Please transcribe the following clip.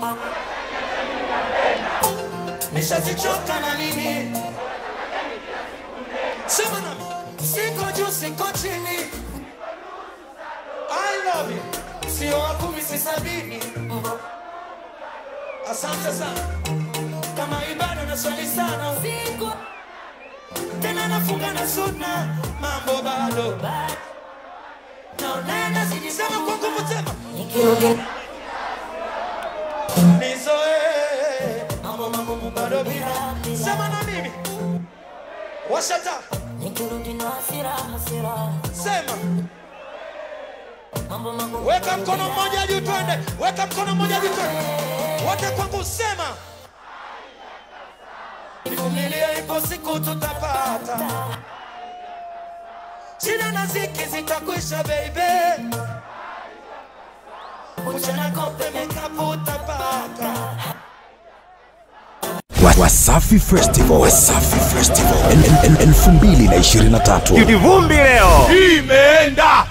nishazichoka na nini sema nami siko juu siko chini I love you sio wa kumi si sabini asante sana kama ibada na swali sana usiku tena nafunga na sunna mambo bado naonenda sijisema kwa nguvu tena nizoe mambo magumu bado bila sema na mimi washata Nikirudi na hasira hasira sema mambo magumu weka mkono mmoja juu twende weka mkono mmoja juu twende wote kwangu sema vumilia ipo siku tutapata shida na ziki zitakwisha baby uchana kope mekapu utapata Wa- Wasafi Festival, Wasafi Festival El- el- el- elfu mbili na ishirini na tatu Kivumbi leo imeenda